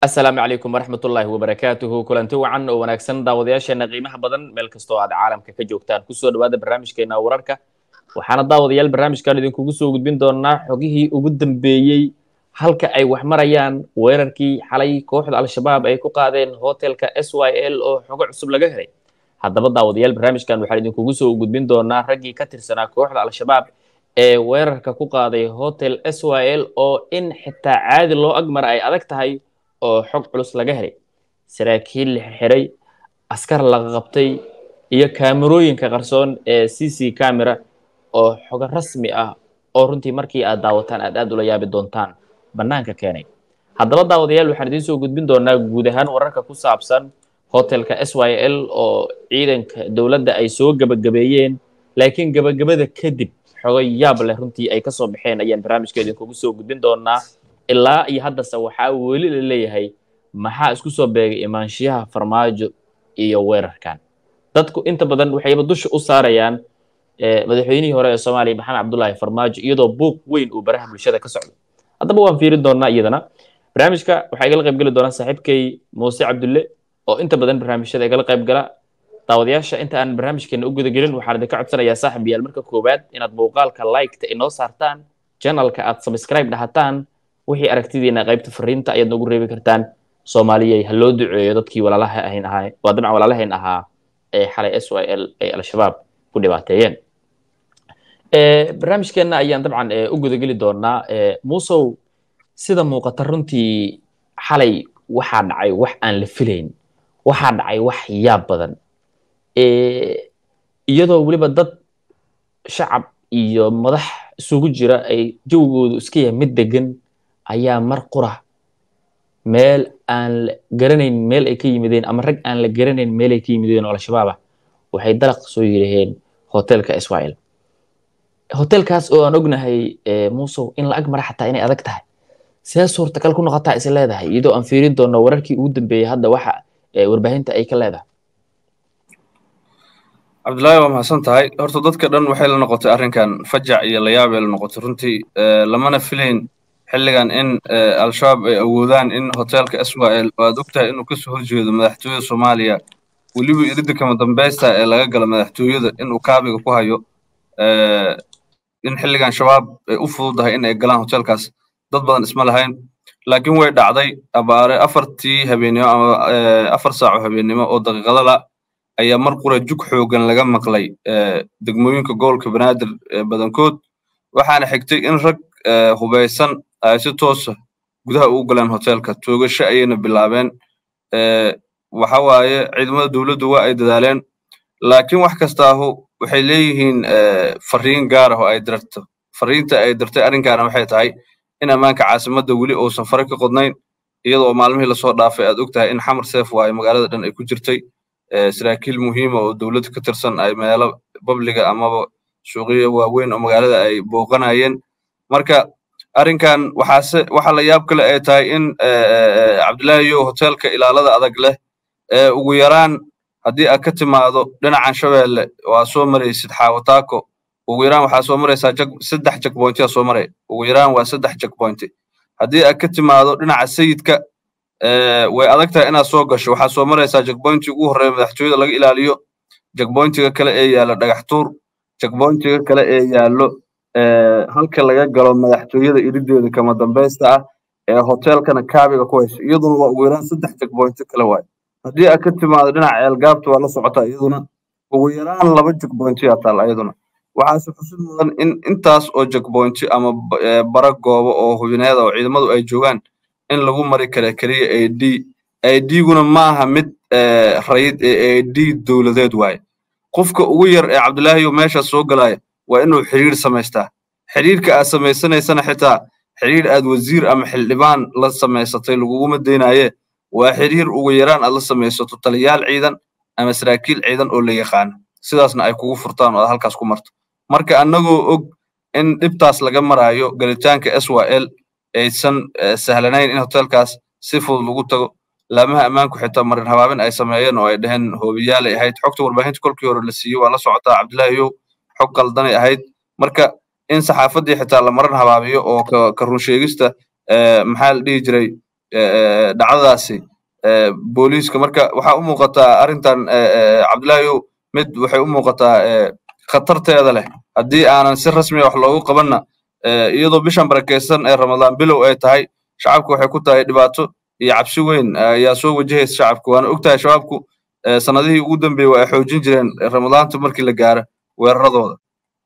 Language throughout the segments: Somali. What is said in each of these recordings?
asalaamu calaykum waraxmatullaahi wabarakaatuhu kulanti wacan oo wanaagsan daawadayaasheena qiimaha badan meel kastoo aad caalamka ka joogtaan kusoo dhawaada barnaamijkeena wararka waxaana daawadayaal barnaamijkan idinkugu soo gudbin doonaa xogihii ugu dambeeyey halka ay wax marayaan weerarkii xalay kooxda al-shabaab ay ku qaadeen hotelka s y l oo xogo cusub laga helay haddaba daawadayaal barnaamijkan waxaan idinkugu soo gudbin doonaa raggii ka tirsanaa kooxda al-shabaab ee weerarka ku qaaday hotel s y l oo in xitaa caadi loo agmara ay adag tahay oo xog culus laga helay saraakiil la xirxiray askar laga qabtay iyo kaamerooyinka qarsoon ee c c camera oo xogo rasmi ah oo runtii markii aad daawataan aad aad ula yaabi doontaan bannaanka keenay haddaba daawadayaal waxaan idiin soo gudbin doonaa guud ahaan wararka ku saabsan hotelka s y l oo ciidanka dowladda ay soo gebagabeeyeen laakiin gebagabada kadib xogo yaab leh runtii ay kasoo baxeen ayaan barnaamijka idinkugu soo gudbin doonaa ilaa iyo haddase waxaa weli la leeyahay maxaa isku soo beegay imaanshiyaha farmaajo iyo weerarkan dadku inta badan waxayba dusha u saarayaan madaxweynihii hore ee soomaaliya maxamed cabdullaahi farmaajo iyadoo buuq weyn uu baraha bulshada ka socdo haddaba waan fiirin doonaa iyadana barnaamijka waxaa igala qayb geli doonaa saaxiibkay muuse cabdulle oo inta badan barnaamijyada igala qayb gala daawadayaasha inta aan barnaamijkeena u gudagelin waxaan idinka codsanayaa saaxib yaal marka koowaad inaad muuqaalka liketa inoo saartaan janalka aad subscribe dhahataan wixii aragtidiina qaybta fariinta ayaad noogu reebi kartaan soomaaliyay ha loo duceeyo dadkii walaalaha ahayn ahaa waa dabcan walaalahayn ahaa ee xalay s y l ay al-shabaab ku dhibaateeyeen barnaamijkeenna ayaan dabcan u gudageli doonaa muusow sida muuqata runtii xalay waxaa dhacay wax aan la filayn waxaa dhacay wax yaab badan iyadoo weliba dad shacab iyo madax isugu jira ay jawgoodu iska yahay mid degan ayaa mar qura meel aan la garanayn meel ay ka yimideen ama rag aan la garanayn meel ay ka yimideen oo al-shabaab ah waxay dalaq soo yidhaheen hotelka israel hotelkaas oo aan ognahay muusow in la ag mara xataa inay adag tahay see suurtagal ku noqotaa is leedahay iyadoo aan fiirin doono wararkii ugu dambeeyey hadda waxa warbaahinta ay ka leedahay cabdullaahi waa mahadsan tahay horta dadka dhan waxay la noqotay arrinkan fajac iyo layaabay la noqotay runtii lamana filayn xilligan in al-shabaab ay awoodaan in hotelka israel oo aad ogtahay inuu kasoo horjeedo madaxtooyada soomaaliya weliba iridda kama dambaysta ee laga galo madaxtooyada inuu kaabiga ku hayo in xilligan shabaab ay u fududahay in ay galaan hotelkaas dad badan isma lahayn laakiin way dhacday abaare afartii habeennimo ama afar saaco habeennimo oo daqiiqadala ayaa mar qura jug xoogan laga maqlay degmooyinka gobolka banaadir badankood waxaana xigtay in rag hubaysan ay si toosa gudaha ugu galeen hotelka toogasho ayayna bilaabeen waxa waaye ciidamada dowladdu waa ay dadaaleen laakiin wax kastaahu waxay leeyihiin fariin gaar ah oo ay dirto fariinta ay dirtay arrinkaana waxay tahay in ammaanka caasimadda weli uusan fare ka qodnayn iyadoo maalmihii lasoo dhaafay aad og tahay in xamar seef waaye magaalada dhan ay ku jirtay saraakiil muhiima oo dowladda ka tirsan ay meelo babliga amaba suuqyo waaweyn oo magaalada ay booqanayeen marka arrinkan waxaase waxa la yaab kale ay tahay in cabdullaahi yo hotelka ilaalada adag leh ugu yaraan haddii aad ka timaado dhinacan shabeelle waa soo maraysid xaawataako ugu yaraan waxaa soo maraysaa saddex jagbointiyaa soo maraya ugu yaraan waa saddex jagbointi haddii aad ka timaado dhinaca sayidka way adag tahay inaad soo gasho waxaa soo maraysaa jagbointi ugu horreeya madaxtooyada laga ilaaliyo jagbointiga kale ee yaallo dhagaxtuur jagbointiga kale ee yaallo halka laga galo madaxtooyada irideeda kama dambaysta ah ee hotelkana kaabiga ku hayso iyaduna waa ugu yaraan saddex jagbointi kale waayo haddii aad ka timaado dhinaca ceelgaabta waa la socotaa iyaduna ugu yaraan laba jagbointiyaa taal iyaduna waxaase xusid mudan in intaas oo jagbointi ama bara goobo oo hubineeda oo ciidamadu ay joogaan in lagu mari kara keliya a d a d-guna maaha mid rayid ee a d dowladeed waaye qofka ugu yar ee cabdullaahiyo meesha soo galaya waa inuu xidhiir samaystaa xidhiirka aad samaysanaysana xitaa xidhiir aad wasiir ama xildhibaan la samaysatay laguguma daynaaye waa xidhiir ugu yaraan aad la samaysato taliyaal ciidan ama saraakiil ciidan oo la yaqaano sidaasna ay kugu furtaan oo aad halkaas ku marto marka annagoo og in dhibtaas laga maraayo galitaanka s y l aysan sahlanayn in hotelkaas si fudud lagu tago laamaha ammaanku xitaa marin habaabin ay sameeyeen oo ay dhaheen hoobiyaalay ahayd xogta warbaahinta kolkii hore la siiyey waa la socotaa cabdullaahi yow xog qaldanay ahayd marka in saxaafaddii xitaa la marin habaabiyo oo ka runsheegista maxaa la dhihi jiray dhacdadaasi booliiska marka waxaa u muuqataa arrintan cabdillaahiyow mid waxay u muuqataa khatarteeda leh haddii aanan si rasmiya wax loogu qabanna iyadoo bishan barakaysan ee ramadaan bilow ay tahay shacabku waxay ku tahay dhibaato iyo cabsi weyn ayaa soo wajahaysa shacabku waana og tahay shabaabku sanadihii ugu dambeeyey waa ay xoojin jireen ramadaanta markii la gaaro weeraradooda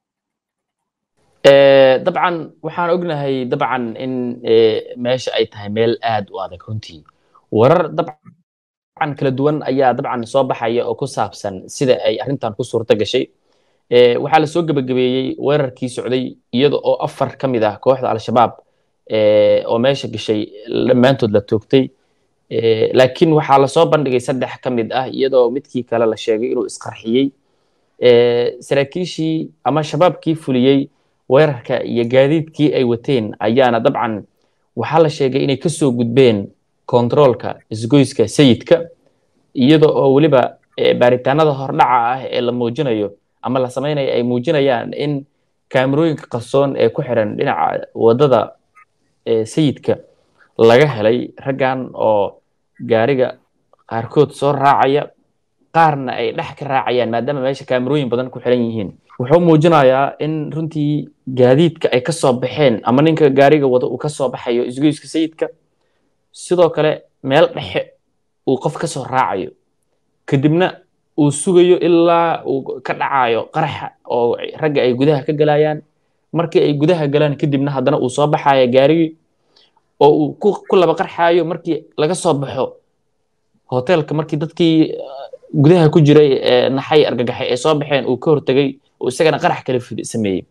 dabcan waxaan ognahay dabcan in meesha ay tahay meel aad u adag runtii warar dabcan kala duwan ayaa dabcan soo baxaya oo ku saabsan sida ay arrintan ku suurto gashay waxaa lasoo gebagabeeyey weerarkii socday iyada oo afar ka mid ah kooxda al-shabaab oo meesha gashay dhammaantood la toogtay laakiin waxaa lasoo bandhigay saddex ka mid ah iyadoo midkii kale la sheegay inuu isqarxiyey saraakiishii ama shabaabkii fuliyey weerarka iyo gaadiidkii ay wateen ayaana dabcan waxaa la sheegay inay kasoo gudbeen kontaroolka isgoyska sayidka iyada oo weliba baaritaanada hordhaca ah ee la muujinayo ama la samaynayo ay muujinayaan in kaamerooyinka qarsoon ee ku xiran dhinaca waddada sayidka laga helay raggan oo gaariga qaarkood soo raacaya qaarna ay dhex ka raacayaan maadaama meesha kaamerooyin badan ku xiran yihiin wuxuu muujinayaa in runtii gaadiidka ay ka soo baxeen ama ninka gaariga wada uu ka soo baxayo isgoyska sayidka sidoo kale meel dhexe uu qof ka soo raacayo kadibna uu sugayo ilaa uu ka dhacayo qaraxa oo ragga ay gudaha ka galayaan markii ay gudaha galaan kadibna haddana uu soo baxaya gaarigii oo uu ku laba qarxayo markii laga soo baxo hoteelka markii dadkii gudaha ku jiray ee naxay argagaxay ay soo baxeen uu ka hortegay oo isagana qarax kale sameeyey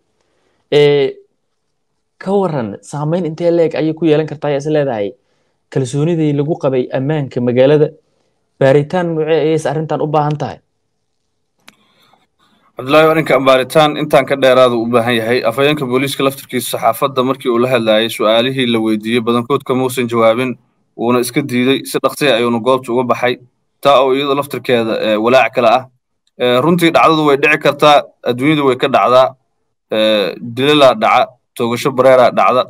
ka waran saamayn intee leeg ayay ku yeelan kartaa ayaa is leedahay kalsoonidii lagu qabay ammaanka magaalada baaritaan nuucee ayayse arrintan u baahan tahay cabdullaahi arrinkan baaritaan intaan ka dheeraada u baahan yahay afhayeenka booliiska laftirkiisa saxaafadda markii uu la hadlaayay su'aalihii la weydiiyey badankood kamuusan jawaabin wuuna iska diiday si dhaqsiya ayuuna goobta uga baxay taa oo iyadoo laftirkeeda walaac kale ah runtii dhacdadu way dhici kartaa adduunyadu way ka dhacdaa dilalaa dhaca toogasho bareeraa dhacda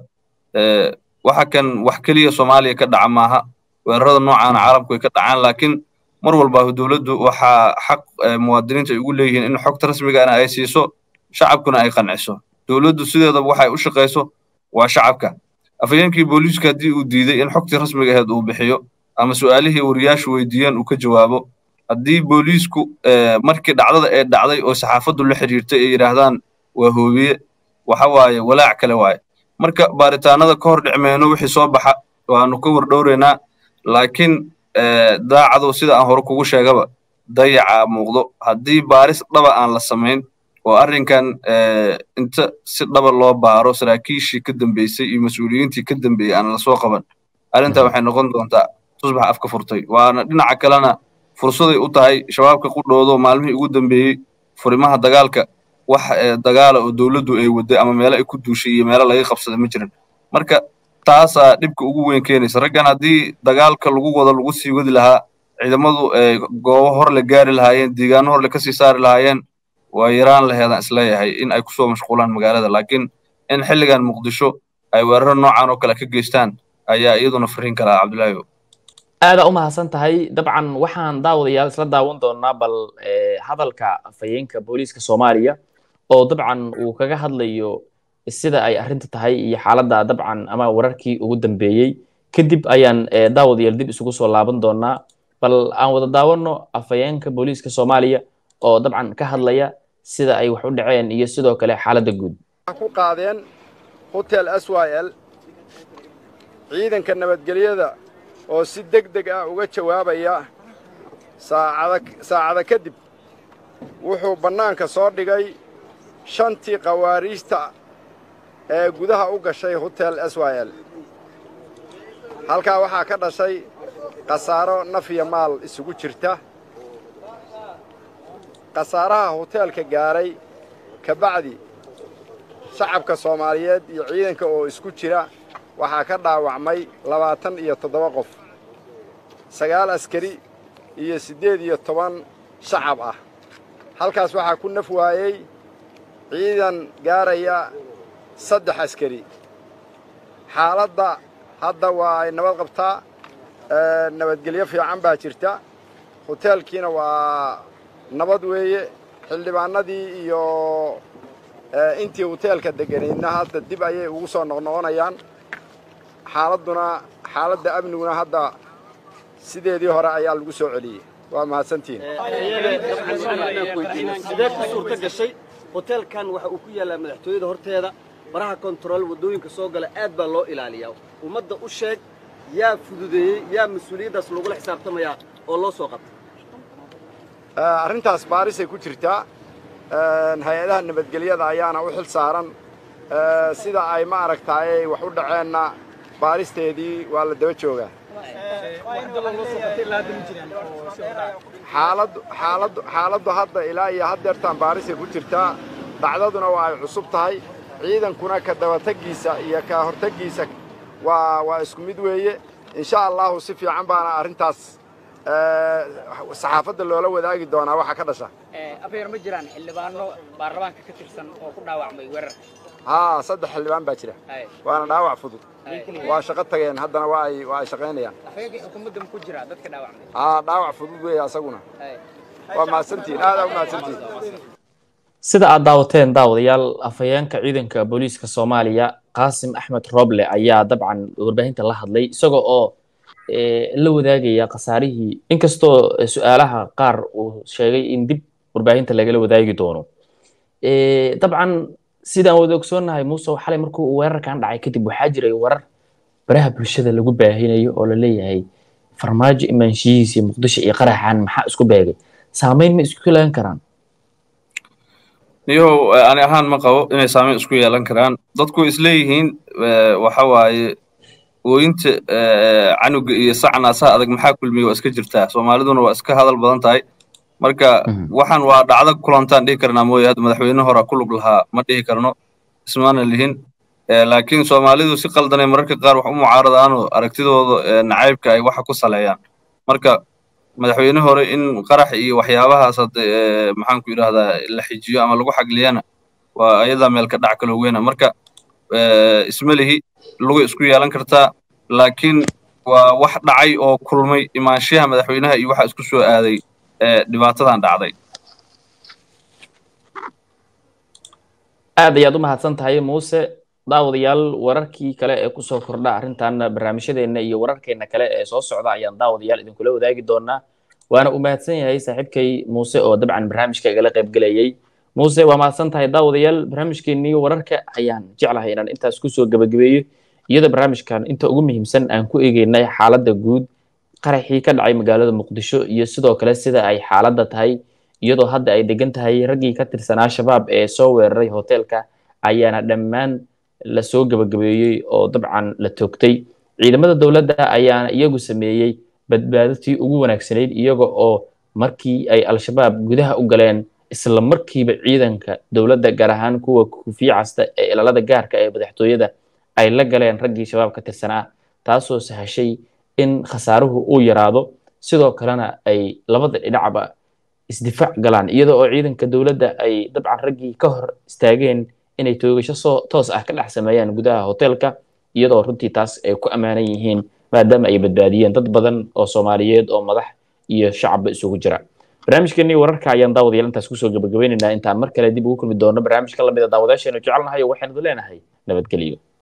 waxa kan wax keliya soomaaliya ka dhaca maaha weerarada noocaana caalamku way ka dhacaan laakiin mar walba dowladdu waxaa xaq muwaadiniinta ay ugu leeyihiin in xogta rasmigaana ay siiso shacabkuna ay qanciso dowladdu sideedaba waxay u shaqayso waa shacabka afhayeenkii booliiska haddii uu diiday in xogtii rasmiga aheed uu bixiyo ama su'aalihii wariyaashu weydiiyeen uu ka jawaabo haddii booliisku markii dhacdada ee dhacday oo saxaafaddu la xidhiirtay ay yidhaahdaan waa hoobiye waxa waaye walaac kale waaye marka baaritaanada ka hor dhicmeyno wixii soo baxa waanu ka wardhowraynaa laakiin daacadu sida aan hore kugu sheegaba dayaca muuqdo haddii baaris dhaba aan la samayn oo arrinkan inta si dhaba loo baaro saraakiishii ka dambeysay iyo mas-uuliyiintii ka dambeeyey aan lasoo qaban arrintan waxay noqon doontaa tusbax afka furtay waana dhinaca kalena fursaday u tahay shabaabka qudhoodo maalmihii ugu dambeeyey furimaha dagaalka wax dagaala oo dowladdu ay waday ama meelo ay ku duushay iyo meelo laga qabsaday ma jiran marka taasaa dhibka ugu weyn keenaysa raggan haddii dagaalka lagu wado lagu sii wadi lahaa ciidamadu goobo hor le gaari lahaayeen deegaano hor le kasii saari lahaayeen waa yaraan laheedaan isleeyahay in ay kusoo mashquulaan magaalada laakiin in xilligan muqdisho ay weeraro noocan oo kale ka geystaan ayaa iyaduna fariin kala cabdullaahi aada u mahadsan tahay dabcan waxaan daawadayaal isla daawan doonaa bal hadalka afhayeenka booliiska soomaaliya oo dabcan uu kaga hadlayo sida ay arrinta tahay iyo xaaladda dabcan ama wararkii ugu dambeeyey kadib ayaan daawadayaal dib isugu soo laaban doonaa bal aan wada daawanno afhayeenka booliiska soomaaliya oo dabcan ka hadlaya sida ay wax u dhaceen iyo sidoo kale xaaladda guud ku qaadeen hotel s y l ciidanka nabadgelyada oo si deg deg ah uga jawaabaya saacada kadib wuxuu bannaanka soo dhigay shantii khawaariijta ee gudaha u gashay hotel s y l halkaa waxaa ka dhashay khasaaro naf iyo maal isugu jirta khasaaraha hoteelka gaaray ka bacdi shacabka soomaaliyeed iyo ciidanka oo isku jira waxaa ka dhaawacmay labaatan iyo toddoba qof sagaal askari iyo siddeed iyo toban shacab ah halkaas waxaa ku naf waayey ciidan gaaraya saddex askari xaaladda hadda waa ay nabad qabtaa nabadgelyo fiican baa jirta hoteelkiina waa nabad weeye xildhibaanadii iyo intii hoteelka degganaydna hadda dib ayay ugu soo noqnoqonayaan xaaladduna xaaladda amniguna hadda sideedii hore ayaa lagu soo celiyey waa mahadsantihin sidee ku suurta gashay hoteelkan waxa uu ku yaallaa madaxtooyada horteeda baraha kontarool waddooyinka soo gala aad baa loo ilaaliyaa ummadda u sheeg yaa fududeeyey yaa mas-uuliyaddaas lagula xisaabtamayaa oo loo soo qabtay arrintaas baarisay ku jirtaa hay-adaha nabadgelyada ayaana u xil saaran sida ay ma aragtaayey wax u dhaceenna baaristeedii waa la daba joogaa xaaladdu xaaladdu xaaladdu hadda ilaa iyo haddeertaan baarisay ku jirtaa dhacdaduna waa ay cusub tahay ciidankuna ka dabataggiisa iyo ka hortaggiisa waa waa isku mid weeye insha allahu si fiican baana arrintaas saxaafadda loola wadaagi doonaa waxa ka dhasha afyar ma jiraan xildhibaano baarlamaanka ka tirsan oo ku dhaawacmay weerarka haa saddex xildhibaan baa jira waana dhaawac fudud waa shaqo tageen haddana waa ay waa ay shaqaynayaan afyarkii xukuumadda ma ku jira dadka dhaawacmay haa dhaawac fudud weeye asaguna waa mahadsantihin aad aa u mahadsantihin sida aad daawateen daawadayaal afhayeenka ciidanka booliiska soomaaliya qaasim axmed roble ayaa dabcan warbaahinta la hadlay isagoo oo la wadaagaya khasaarihii inkastoo su-aalaha qaar uu sheegay in dib warbaahinta lagala wadaagi doono dabcan sidaan wada ogsoonnahay muuse xalay markuu weerarkan dhacay kadib waxaa jiray warar baraha bulshada lagu baahinayo oo la leeyahay farmaajo imaanshihiisii muqdisho iyo qaraxan maxaa isku beegay saameyn ma isku yeelan karaan niyow ani ahaan ma qabo inay saameyn isku yeelan karaan dadku isleeyihiin waxa waaye ooyinta canuga iyo sacna saa adag maxaa kulmiya waa iska jirtaa soomaaliduna waa iska hadal badan tahay marka waxaan waa dhacdo kulantaan dhihi karnaa mooye hadda madaxweyne hora ku lug lahaa ma dhihi karno ismaana lihin laakiin soomaalidu si qaldanay mararka qaar wax u mucaaradaanoo aragtidooda nacaybka ay waxa ku saleeyaan marka madaxweyne hore in qarax iyo waxyaabahaas hadda maxaan ku yidhahdaa la xijiyo ama lagu xagliyana waa ayadaa meel ka dhac kaloo weyna marka isma lihi luga isku yeelan kartaa laakiin waa wax dhacay oo kulmay imaanshaha madaxweynaha iyo waxa isku soo aaday dhibaatadan dhacday aad ayaad u mahadsan tahay muuse daawadayaal wararkii kale ee kusoo kordha arrintan barnaamijyadeenna iyo wararkeenna kale ee soo socda ayaan daawadayaal idinkula wadaagi doonaa waana u mahadsan yahay saaxiibkay muuse oo dabcan barnaamijka igala qaybgelayay muuse waa mahadsan tahay daawadayaal barnaamijkeennii wararka ayaan jeclahay inaan intaas kusoo gebagabeeyo iyadoo barnaamijkan inta ugu muhiimsan aan ku eegeynay xaaladda guud qaraxii ka dhacay magaalada muqdisho iyo sidoo kale sida ay xaaladda tahay iyadoo hadda ay degan tahay raggii ka tirsanaa shabaab ee soo weeraray hoteelka ayaana dhammaan lasoo gebagabeeyey oo dabcan la toogtay ciidamada dowladda ayaana iyagu sameeyey badbaadatii ugu wanaagsanayd iyaga oo markii ay al-shabaab gudaha u galeen isla markiiba ciidanka dowladda gaar ahaan kuwa kufiya casta ee ilaalada gaarka ee madaxtooyada ay la galeen raggii shabaab ka tirsanaa taasoo sahashay in khasaaruhu uu yaraado sidoo kalena ay labada dhinacba isdifaac galaan iyada oo ciidanka dowladda ay dabcan raggii ka hor istaageen inay toogasho soo toos ah ka dhex sameeyaan gudaha hoteelka iyadoo runtii taas ay ku ammaanan yihiin maadaama ay badbaadiyeen dad badan oo soomaaliyeed oo madax iyo shacabba isugu jira barnaamijkeenii wararka ayaan daawadayaal intaas kusoo gabagabaynaynaa intaan mar kale dib ugu kulmi doono barnaamijka lamida daawadayaasheenu jecelnahay oo waxaynu leenahay nabadgelyo